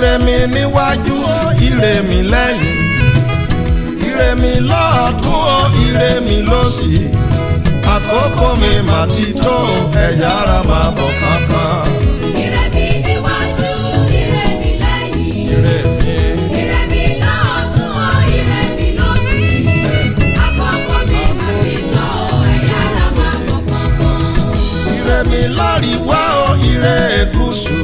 ire mi níwájú ire mi lẹ́yìn ire mi lọ́ọ̀tún o ire mi lósì àkókò mi mà ti tó ẹ̀yà ara máa bọ̀ kankan Ire mi níwájú, ire mi lẹ́yìn. ire mi. Ire mi lọ́ọ̀tún o, ire mi lósì. Àkókò mi mà ti tó, ẹ̀yà ara máa bọ̀ kankan. ire mi láríwá o ire gúúsù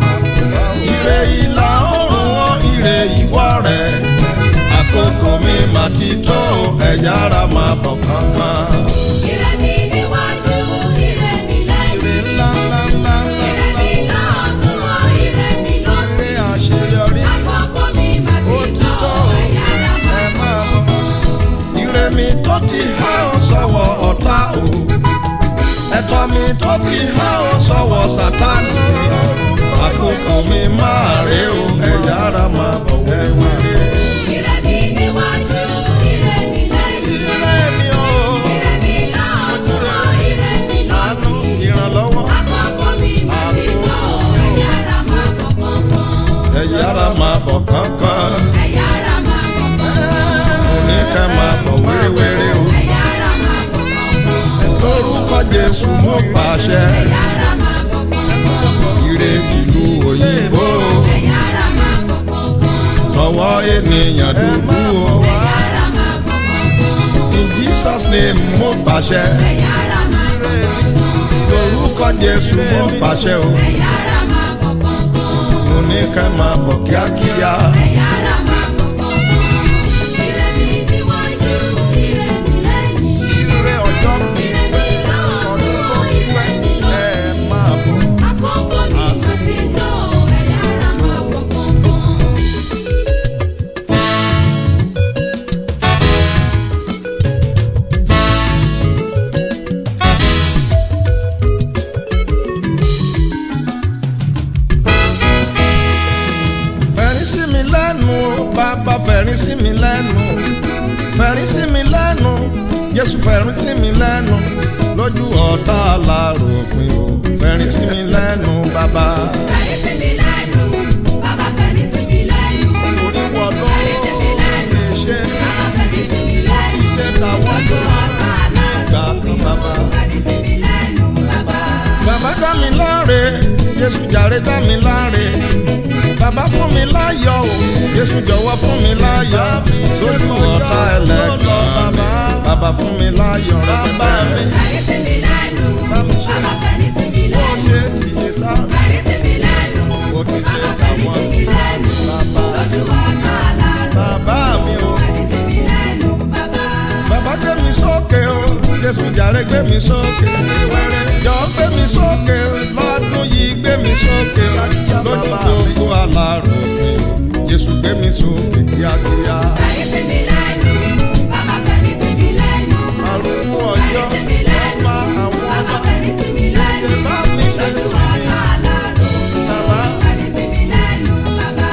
ire ìlà oòrùn o ire ìwọ̀ rẹ̀ àkókò mi mà ti tó ẹ̀yà ara máa bọ̀ kankan. Ire mi níwájú, ire mi lẹ́yìn. ire ńlá ńlá ńlá ńlá Ire mi lọ́ọ̀tún o, ire mi lósì. ire àṣeyọrí Àkókò mi mà ó ti ti tó, tó ẹ̀yà ara máa ẹ máa bọ̀. ire mi tó ti há ọ sọ́wọ́ ọ̀tá o ẹ̀tọ́ mi tó ti há ọ sọ́wọ́ sátánì àkókò mi máa rè o ẹ̀yà ara máa bọ̀ wẹ́wẹ́. Ire mi níwájú, ire mi lẹ́yìn. ire mi o Ire mi lọ́ọ̀tún o, ire mi àánú lósì. ìrànlọ́wọ́ Àkókò mi mà ti tó, ẹ̀yà ara máa bọ̀ kankan. ẹ̀yà ara máa bọ̀ kankan Ẹ̀yà ara máa bọ̀ kankan. òní ká máa bọ̀ wéréwéré o Ẹ̀yà ara máa bọ̀ kankan. lórúkọ Jésù mo pàṣẹ Ẹ̀yà ara máa bọ̀ kankan. ire ìlú òyìnbó Ẹ̀yà ara máa bọ̀ kankan. tọwọ́ ènìyàn dúdú o Ẹ̀yà ara máa bọ̀ kankan. in Jesus name mo pàṣẹ Ẹ̀yà ara máa bọ̀ kankan. lórúkọ Jésù mo pàṣẹ o Ẹ̀yà ara máa bọ̀ kankan. òní ká máa bọ̀ kíákíá Ẹ̀yà ara máa bọ̀ kankan. Ire mi níwájú, ire mi lẹ́yìn. ire ọjọ́ mi Ire mi lọ́ọ̀tún o, ire mi ẹ lósì. máa bọ̀. Àkókò mi mà ti tó, ẹ̀yà ara máa bọ̀ kankan. fẹ̀rín sí mi lẹ́nu bàbá fẹ̀rín sí mi lẹ́nu fẹ̀rín sí mi lẹ́nu Jésù fẹ̀rín sí mi lẹ́nu lójú ọ̀tá aláròpin o fẹ̀rín sí mi lẹ́nu bàbá. Fẹ̀rí sí mi lẹ́nu, bàbá fẹ̀rí sí mi lẹ́nu. orí wọ ló Fẹ̀rí sí mi lẹ́nu, lè ṣe bàbá fẹ̀rí sí mi lẹ́nu. iṣẹ́ táwọn Lójú tó ọ̀tá gbà aláròpin kan bàbá. fẹ̀rí sí mi lẹ́nu, bàbá. bàbá dá mi láre Jésù jàre dá mi láre bàbá fún mi láyọ̀ o Jésù jọ̀wọ́ fún mi láyọ̀ lójú ọ̀tá ẹlẹ́gbọ̀n bàbá fún mi láyọ̀ bàbá mi. Fẹ̀rí sí mi lẹ́nu, bàbá fẹ̀rí sí mi ó lẹ́nu. ṣe ti ṣe sáré. Fẹ̀rí sí mi lẹ́nu, Ó ti ṣe bàbá fẹ̀rí sí mi lẹ́nu. Bàbá. Lójú ọ̀tá aláròpin bàbá mi o fẹ̀rí sí mi lẹ́nu, bàbá. bàbá gbé mi sókè o Jésù jàre gbé mi sókè jọ gbé mi sókè lọ́dún yìí gbé mi sókè lójú gbogbo alárò mi Jésù gbé mi sókè kíákíá. Fẹ̀rí sí mi lẹ́nu, bàbá fẹ̀rí sí mi lẹ́nu. arúgbó Fẹ̀rí ọjọ́ sí mi lẹ́nu, ọba àwọn bàbá ọba fẹ̀rí sí mi lẹ́nu. tètè bá mi ṣe Lójú fún mi. ọ̀tá aláròpin Bàbá. fẹ̀rí sí mi lẹ́nu, bàbá.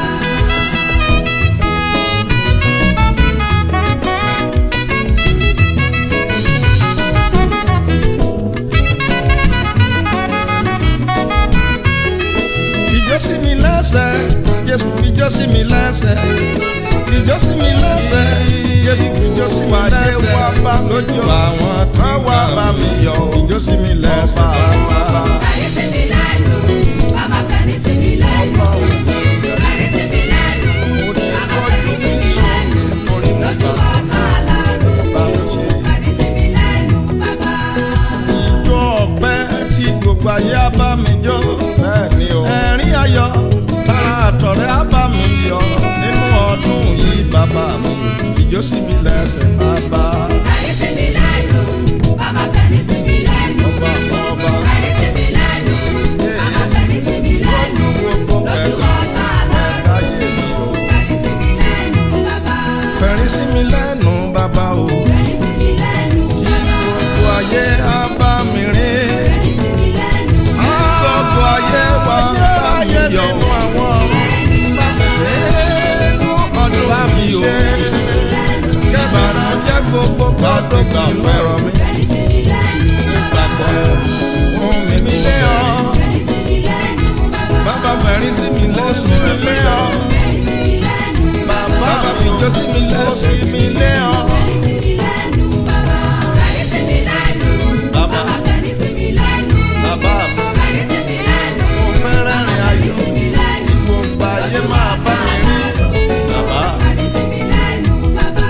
fìjọ́ sí mi lẹ́sẹ̀ Jésù fìjọ́ sí mi lẹ́sẹ̀ fìjọ́ sí mi lẹ́sẹ̀ Jésù fìjọ́ sí mi lẹ́sẹ̀ lójú àwọn tán wá bá mi yọ̀ fìjọ́ sí mi lẹ́sẹ̀ bàbá. Fẹ̀rí sí mi lẹ́nu, bàbá fẹ̀rí sí mi lẹ́nu. Fẹ̀rí sí mi lẹ́nu, bàbá fẹ̀rí sí mi lẹ́nu. Lójú ọ̀tá aláròpin fẹ̀rí sí mi lẹ́nu, bàbá. Ijó ọpẹ́ tí gbogbo ayé á bá mi jó. Bẹ́ẹ̀ni o. Ẹ̀rín ayọ̀ tára àtọ̀rẹ́ á bá mi yọ̀. Nínú ọdún yìí bàbá mi, ìjó sí mi lẹ́sẹ̀ bàbá. Fẹ̀rí sí mi lẹ́nu, bàbá fẹ̀rí sí mi lẹ́nu. Ọba àwọn ọba. Fẹ̀rí sí mi lẹ́nu, bàbá fẹ̀rí sí mi lẹ́nu. Gbogbo Lójú pẹ̀lú ọ̀tá aláròpin láyé mi o. fẹ̀rí sí mi lẹ́nu, bàbá. Fẹ̀rín sí mi lẹ́nu bàbá o. Fẹ̀rí sí mi lẹ́nu, Kí bàbá. gbogbo ayé á bá mi rìn. Fẹ̀rí sí mi lẹ́nu, Kí gbogbo ayé wá bá mi yọ̀. Ṣé inú ọdún bá mi ṣe? Kẹ́bàrà jẹ́ gbogbo gbọ́dọ̀ gbà pẹ̀rọ mi. fẹ̀rí sí mi lẹ́nu, bàbá. Gbàgbọ́ fún mi mi lé ọ. Fẹ̀rí sí mi lẹ́nu, bàbá. Bàbá fẹ̀rín sí mi lẹ́sìn mi lé ọ. jó sí mi lẹ́sìn mi lé ọ. Fẹ̀rí sí mi lẹ́nu bàbá. Fẹ̀rí sí mi lẹ́nu. Bàbá. Bàbá fẹ̀rí sí mi lẹ́nu. bàbá mi Fẹ̀rí sí mi lẹ́nu. mo fẹ́ rẹ́rìn Fẹ̀rí ayọ̀ sí mi lẹ́nu. gbogbo ayé máa bá mi rí bàbá. Fẹ̀rí sí mi lẹ́nu bàbá.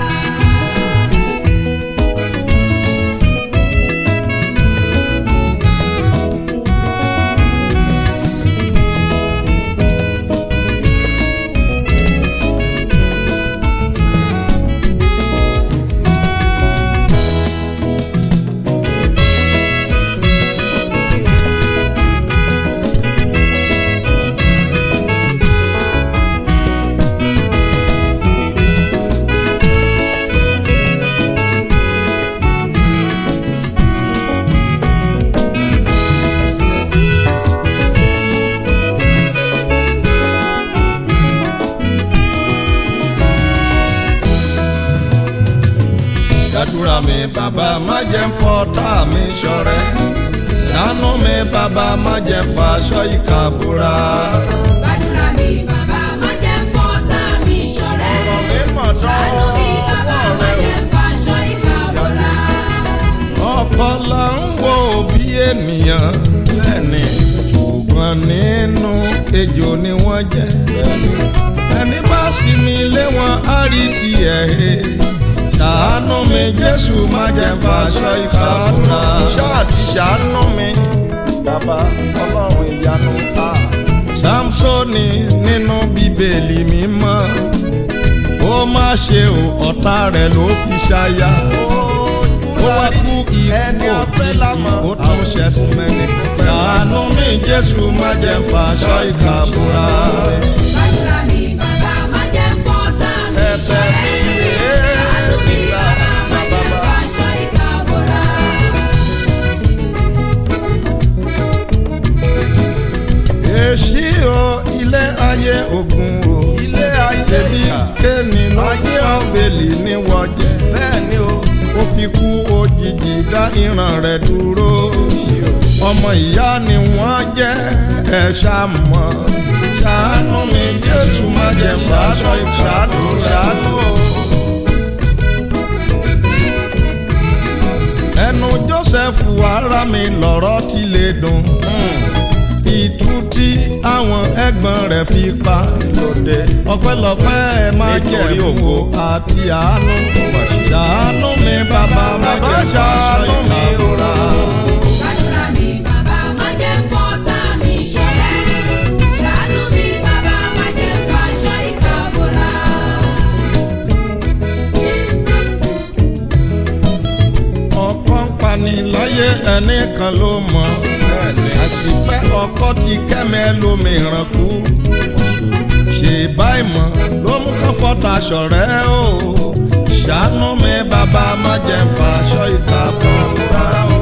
gbàdúrà mi bàbá má jẹ́ ń fọ́tá mi ṣọ̀rẹ́ ṣàánú mi bàbá má jẹ́ ń faṣọ ìkà búra. Gbàdúrà mi bàbá má jẹ́ fọ́tà mi ṣọ̀rẹ́. ọ̀rọ̀ mi mọ̀ Ṣàánú mi bàbá dánwọ́ má rẹ jẹ́ faṣọ ìkà bọ́ra. ọkọ la ń wo bí ènìyàn lẹ́ni ṣùgbọ́n nínú ejò ni wọ́n jẹ́ ẹni bá sì mí lé wọn á rí tiẹ̀ he ṣàánú mi jésù má jẹ́ faṣọ ìkà búra. ṣáàtì ṣàánú mi bàbá ọlọ́run ìyanu ta. samsoni nínú bíbélì mímọ́ ó má ṣe ò ọ̀tá rẹ̀ ló fi ṣaya. ó wá kú ikú òjijì ó tún ṣẹ̀sìn mẹ́ni. ṣàánú mi jésù má jẹ́ faṣọ ìkà búra. Gbàdúrà mi bàbá má jẹ́ fọ́tà mi ẹ̀bẹ̀ mi ṣọ̀rẹ́. rèé Ṣàánú mi bàbá má jẹ́ faṣọ ìkà bọ́ra. èsì o ilé ayé ogun o ilé ayé bí kéènì láyé ọ̀bẹ̀lì ní wọ́jẹ́ bẹ́ẹ̀ ni o ó fi kú òjijì dá ìran rẹ̀ dúró ọmọ ìyá ni wọ́n jẹ́ ẹ̀ ṣàmọ́ ṣàánú mi jésù má jẹ́ fàṣọ ìṣàánú ṣàánú o. ẹnu joseph ara mi lọ̀rọ̀ ti lè dùn ìtú tí àwọn ẹ̀gbọ́n rẹ̀ fi pa lóde ọpẹ́lọpẹ́ ẹ máa jẹ́ ògo àti àánú ṣàánú mi bàbá má jẹ́ ṣàánú mi òra. Gbàdúrà mi bàbá má jẹ́ fọ́tà mi ṣọ̀rẹ́. Ṣàánú mi bàbá má jẹ́ faṣọ ìkà bọ́ra. ọkọ ń pani láyé ẹnìkan ló mọ̀ àṣìfẹ́ ọkọ ti kẹ́mẹ́ lómìíràn kú ṣe báyìí mọ̀ ló mú kán fọ́tà ṣọ̀rẹ́ o ṣàánú mi bàbá má jẹ́ ń faṣọ ìta bọ̀ wá o.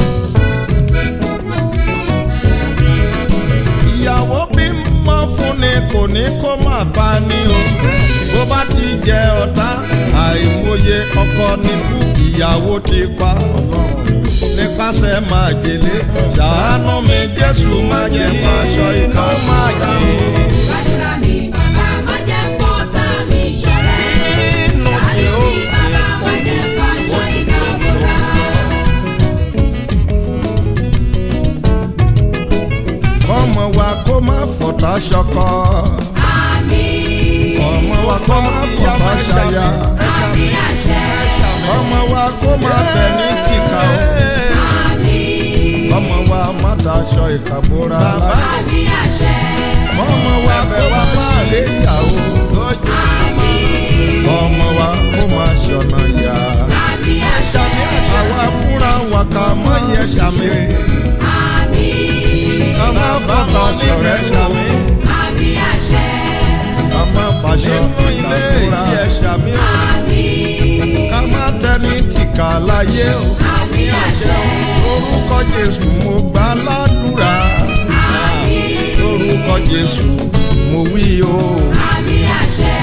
ìyàwó bímọ fún ni kò ní kó má bá ní o bó bá ti jẹ ọ̀tá àìmọye ọkọ níkú ìyàwó ti pa nípasẹ̀ máa jèlé ṣàánú mi jésù má jẹ́ fàṣọ ìka má jì Gbàdúrà mi bàbá má jẹ́ fọ́tà mi ṣọ̀rẹ́. nínú tí ó Ṣàánú mi bàbá má jẹ́ faṣọ ìkà bọ́ra. ọmọ wa kó má fọ̀tá ṣọkọ Àmín. ọmọ wa kó má fọ̀tá ṣaya Àmín àṣẹ. ọmọ wa kó má tẹ̀ ní kíkà o. Àmín. ọmọ wa má daṣọ ìkàbóra láyé Àmín àṣẹ. ọmọ wa kó má lè yàwó lójú Àmín. ọmọ wa kó má ṣọ̀nà yá. Àmín àṣẹ. àwa fúnra wa ká mọ yẹ ṣàmì Àmín. ká má fọkàn sọ̀rẹ́ ṣàmì Àmín àṣẹ. ká má fàṣọ ìkàbóra yẹ ṣàmì Àmín. ká má tẹni tìkà láyé o Àmín àṣẹ. lórúkọ jésù mo gbà ládùúrà Àmín. lórúkọ jésù mo wí o. Àmín àṣẹ.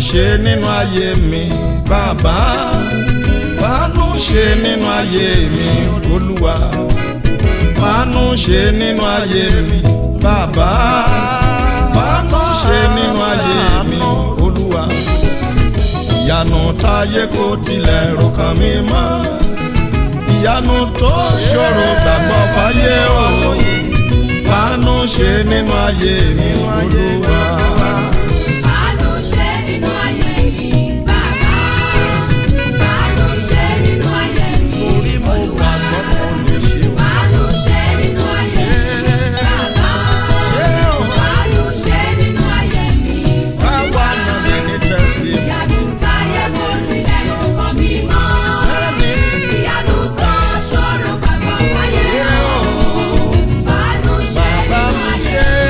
ṣe nínú ayé mi bàbá fàánú ṣe nínú ayé mi olúwa fàánú ṣe nínú ayé mi bàbá fàánú ṣe nínú ayé mi olúwa ìyanu táyé kò tilẹ̀ rò kàn mí mọ́ ìyanu tó ṣòro gbàgbọ́ fáyé o fàánú ṣe nínú ayé mi olúwa. Àánú ṣe nínú ayé mi, bàbá. Àánú ṣe nínú ayé mi, torí mo Olúwa. gbàgbọ́ kò lè ṣe o. Àánú ṣe nínú ayé mi, bàbá. ṣé o Àánú ṣe nínú ayé mi, káwa náà lè ní tẹ́sítì ìyanu táyé kò tilẹ̀ rò kàn mí mọ́. ẹni Ìyanu tó ṣòro gbàgbọ́ fáyé ṣé o. o Àánú ṣe bàbá nínú mi ayé ṣe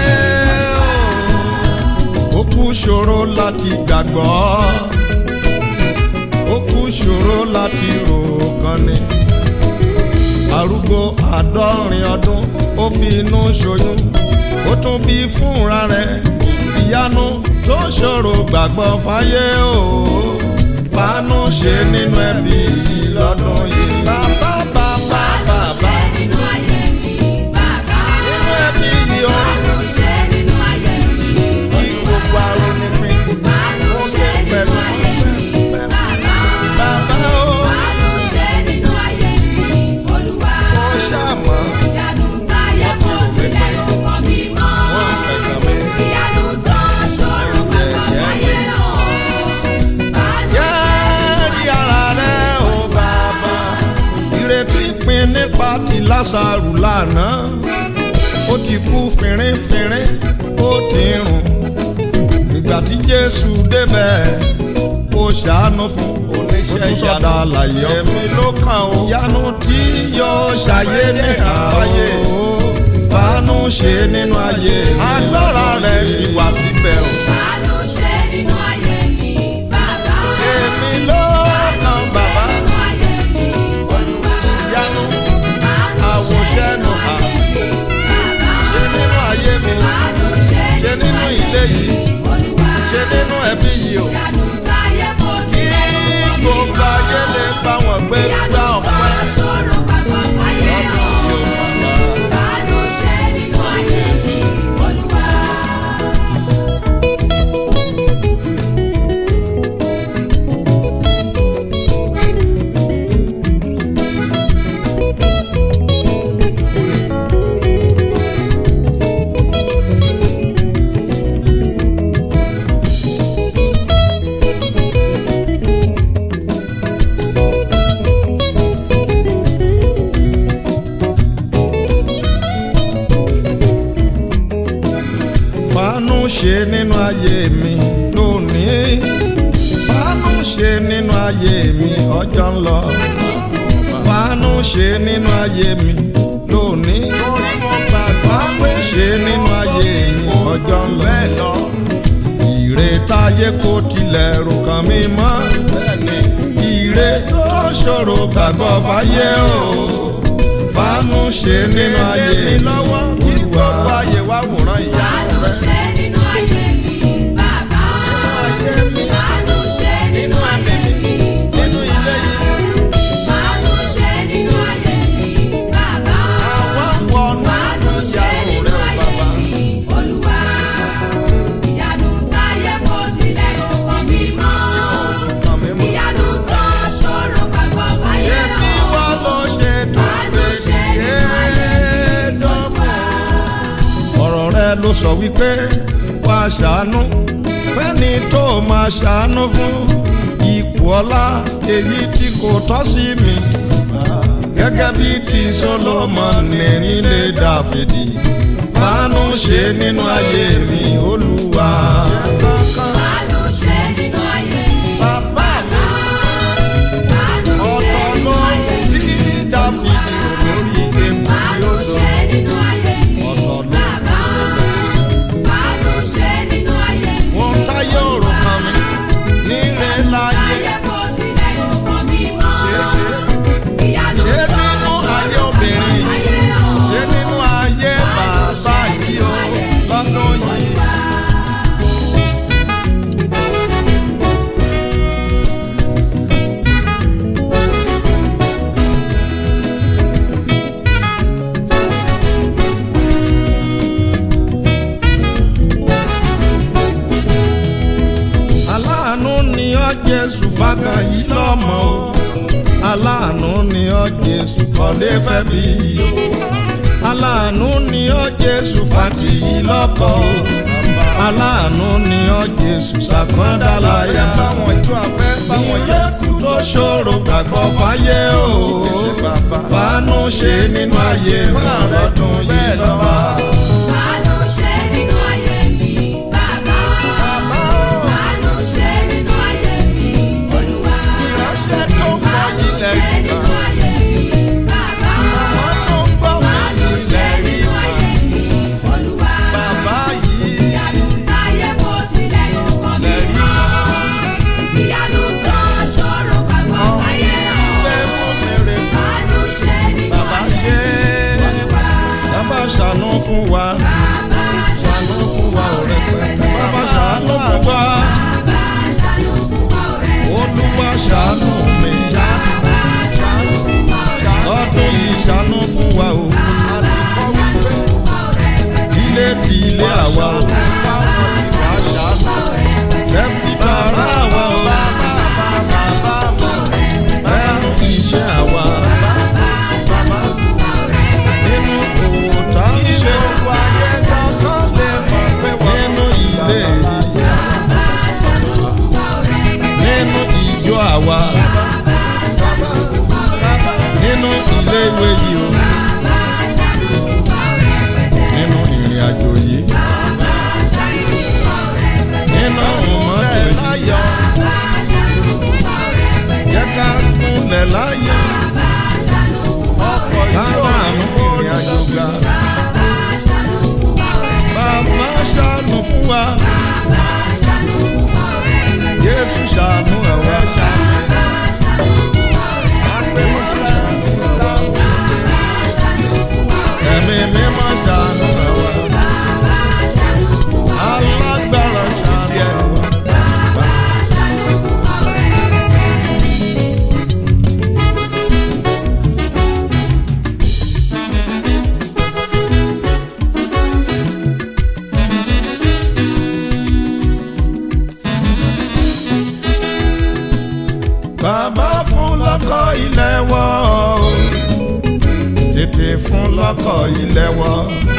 o. ó kú ṣòro láti gbàgbọ́ ó kú ṣòro láti rò kan ni arúgbó àádọ́rin ọdún ó fi inú ṣoyún ó tún bí fúnra rẹ̀ ìyanu tó ṣòro gbàgbọ́ fáyé o fàánú ṣe nínú ẹbí yìí lọ́dún yìí. bàbá bàbá bàbá ṣe nínú ayé mi, bàbá. nínú ẹbí yìí ó Àánú ṣe nínú ayé mi, kí gbogbo arónípín Àánú ó ṣe ní nínú pẹ̀lú ayé mi, bàbá. bàbá ó Àánú ṣe nínú ayé mi, Olúwa. ó ṣàmọ́ Ìyanu táyé kò tilẹ̀ rò kàn mí mọ́. wọ́n fẹ̀gàn mi. Ìyanu tó ṣòro gbàgbọ́ fáyé o. Àánú Yẹ́rì ara rẹ̀ ó bàbá. Ìrètí pin nípa ti Lásàrù lánàá. Ó ti kú fínrínfínrín, ó ti rùn. Nígbà tí Jésù débẹ̀, ó ṣàánú fún oníṣẹ́ ìyanu àlàyé ẹ̀mí ló kàn ó. Ìyanu tí yóò ṣàyé ní àfáyé. Fàánú ṣe nínú ayé mi. Agbára rẹ̀ sì wà síbẹ̀ o. Àánú ṣe nínú ayé mi, bàbá. Èmi ló kàn bàbá. Nínú ayé mi, Olúwa. Ìyanu Àánú àwòṣẹ́ nù hà. bàbá. ṣe nínú ayé mi Àánú ṣe ṣe nínú ilé yìí Olúwa. ṣe nínú ẹbí yìí o Ìyanu táyé kò kí tilẹ̀ rò kàn mí gbogbo mọ́. ayé lè bá wọn gbé gbá ọpẹ́ Ṣòro gbàgbọ́ fáyé o. yóò bàbá. Àánú ṣe nínú ayé mi, Olúwa. fàánú ṣe nínú ayé mi lónìí fàánú ṣe nínú ayé mi ọjọ́ ń lọ fàánú ṣe nínú ayé mi lónìí fàánú ṣe nínú ayé mi ọjọ́ ń lọ ire táyé kò tilẹ̀ rò kàn mí mọ́ ire tó ṣòro gbàgbọ́ fáyé o fàánú ṣe nínú ayé mi lọ́wọ́ kí gbogbo ayé wá wòran ìyá Àánú rẹ. ṣe nínú ayé mi, bàbá. ayé mi Àánú ṣe nínú ayé mi, nínú ilé yìí Àánú ṣe nínú ayé mi, bàbá. àwọn wọnú Àánú ṣe ìyanu nínú rẹ ayé bàbá. mi, Olúwa. Ìyanu táyé kò tilẹ̀ rò kàn mí mọ́. Kàn mí mọ́. Ìyanu tó ṣòro gbàgbọ́ fáyé ṣé bí o. wọ́n lọ ṣe tó Àánú ṣe nínú ayé mi, dọ́mọ̀. ọ̀rọ̀ rẹ ló sọ wípé wá ṣàánú fẹ́ni tó máa ṣàánú fún ipò ọlá èyí tí kò tọ́ sí mi gẹ́gẹ́ bí ti Sólómọ́nì nílé Dáfídì fàánú ṣe nínú ayé mi Olúwa. Àánú ṣe nínú ayé mi, bàbá mi Àánú ṣe ọ̀tọ̀ nínú ló ayé mi. tí Dáfídì lórí ewu tí ó Àánú dùn. ṣe nínú ayé mi, ọ̀tọ̀ ló bàbá. Àánú ṣe nínú ayé mi. wọ́n táyé òrùn kan mi nílé láyé Ayé kò tilẹ̀ rò kàn mí mọ́. ṣeéṣe Ìyanu ṣé tó nínú ayé ṣòro obìnrin gbàgbọ́ yìí fáyé o. ṣé nínú ayé bàbá yìí o lọ́dún yìí. kọ́lé fẹ́ bí o aláàánú ni ọ́ jésù fàtìyí lọ́kọ̀ o aláàánú ni ọ́ jésù sàkọ́ndàláyà ìrẹ́kù tó ṣòro gbàgbọ́ fáyé o fàánú ṣe nínú ayé mi lọ́dún yìí lọ́wọ́. Àánú ṣe nínú ayé mi, bàbá. Àánú ṣe nínú ayé mi, Olúwa. ìránṣẹ́ tó ń bọ̀ ilẹ̀ Ṣe rí nínú ayé mi, bàbá. àwọn tó ń gbọ́ mi Àánú ṣe ilẹ̀ rí nínú ayé mi, Olúwa. bàbá yìí Ìyanu táyé kò tilẹ̀ yóò kọ́ mi lẹ́rí mọ́. Ìyanu tó ṣòro gbàgbọ́ fáyé o. fẹ́ fún mi rè Àánú ṣe nínú bàbá ayé ṣe mi, Olúwa. bàbá ṣàánú fún wa Bàbá ṣàánú fún wa ọ̀rẹ́ pẹ̀lẹ́ bàbá ṣàánú fún wa Bàbá ṣàánú fún wa ọ̀rẹ́. olúwa ṣàánú mi Bàbá ṣàánú fún wa ọ̀rẹ́. ọdún yìí ṣàánú fún wa o Bàbá ṣàánú fún wa ọ̀rẹ́. ilé di ilé àwa o ẹbí bàbá àwa o ẹnu iṣẹ́ àwa nínú òwò tá a ń ṣe nínú ilé nínú ìjọ àwa nínú ilé ìwé yìí o nínú ìrìn àjò yìí nínú mọ́tò yìí jẹ́ ká kúnlẹ̀ láyọ̀ kára àánú ìrìn àjò ga bàbá ṣàánú fún wa Jésù ṣàánú ẹ̀wá ṣàánú Jésù ṣàánú ẹ̀wá ẹ̀mí mímọ́ ṣàánú ẹ̀wá alágbára ṣàánú ẹ̀wá. bàbá fún lọ́kọ̀ ilé wọ́ o tètè fún lọ́kọ̀ ilé wọ́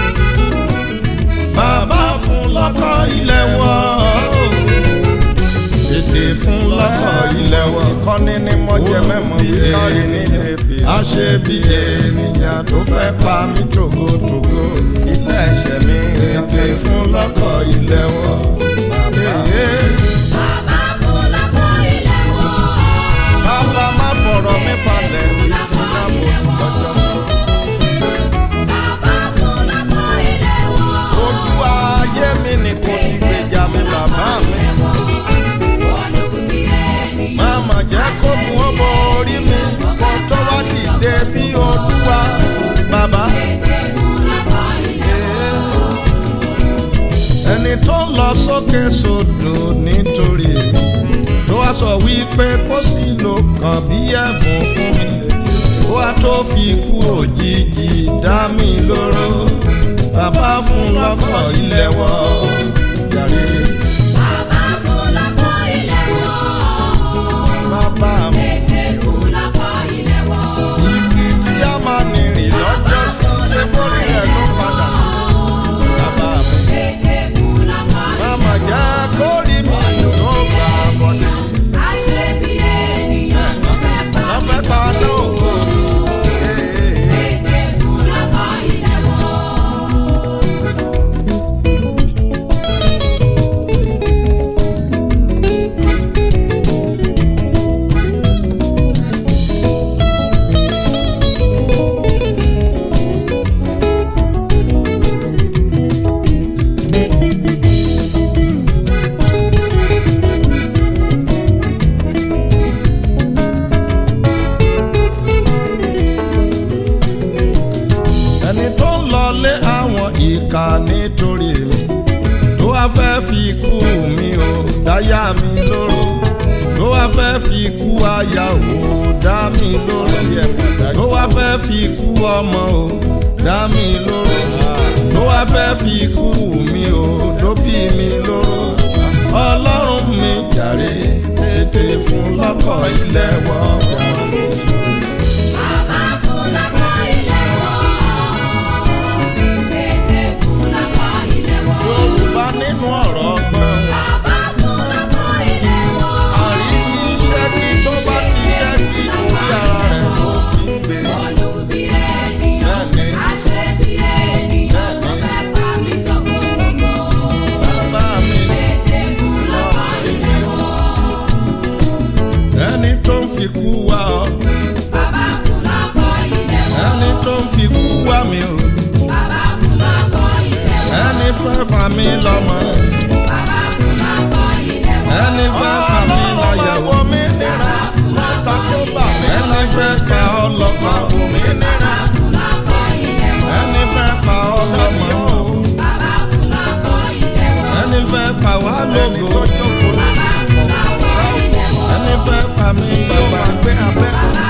bàbá fún lọ́kọ̀ ilé wọ́ o tètè fún lọ́kọ̀ ilé wọ́ ìkọ́ni ni mo jẹ mẹ́mọ́ bí ènìyàn a ṣe bí ènìyàn tó fẹ́ pa mí tògótògó ilé ẹ̀ṣẹ̀ mi tètè fún lọ́kọ̀ ilé wọ́ Bàbá fún lápò ilé wọ̀. bàbá má fọ̀rọ̀ mi falẹ̀ bí tí náà mo ti lọ́jọ́ sọ. Bàbá fún lápò ilé wọ̀. ojú ayé mi ni kò ti gbèjà mi bàbá mi. Olùkùnrin ènìyàn. Máma jẹ́ kó mú ọmọ orí mi kó tó wá dìde bí olúwa bàbá. Tètè fún lápò ilé wọ̀. Ẹni tó lọ sókè sódò nítorí èmi tó wá sọ wípé kó sì lò kàn bí ẹ̀bùn fún mi. Ó wá tó fi kú òjijì dá mi lóró. Bàbá fún lọ́kọ̀ ilé wọ̀ jàre. Bàbá fún lápò ilé wọ̀. Bàbá mi. Tètè fún lápò ilé wọ̀. Igi tí a máa nìrìn lọ́jọ́ sí ṣe kórè rẹ̀ ló padà sí. Bàbá mi. Tètè fún lápò ilé Máma jẹ́ kórì mi ló gbà bọ̀dé. Àṣẹ bí ènìyàn ló fẹ́ pa mí Lọ́fẹ́ pa lóko mi. Tètè fún lápò ilé wọ̀. Ẹni tó ń lọlé àwọn ìka nítorí mi. Tó wá fẹ́ fi ikú mi o, dáyà mi lóró. Tó wá fẹ́ fi ikú aya o, dá mi lóró. Tó wá fẹ́ fi ikú ọmọ o, dá mi lóró. Tó wá fẹ́ fi ikú mi o, tó bí mi lóró. Ọlọ́run mi jàre, tètè fún lọ́kọ̀ ilé wọ̀. Bàbá fún lápò mi o bàbá fún lọ́kọ̀ ilé wọn. ẹni fẹ́ pa mí lọ́mọ bàbá fún lọ́kọ̀ ilé wọn. ẹni fẹ́ pa mí láyàwó mi nira ẹni fẹ́ pa ọlọ́kọ mi nira fún lọ́kọ̀ ilé wọn. ẹni fẹ́ pa ọlọ́mọ bàbá fún lọ́kọ̀ ilé wọn. ẹni fẹ́ pa wá lógo bàbá fún lọ́kọ̀ ilé wọn. ẹni fẹ́ pa mí bàbá gbé abẹ́. bàbá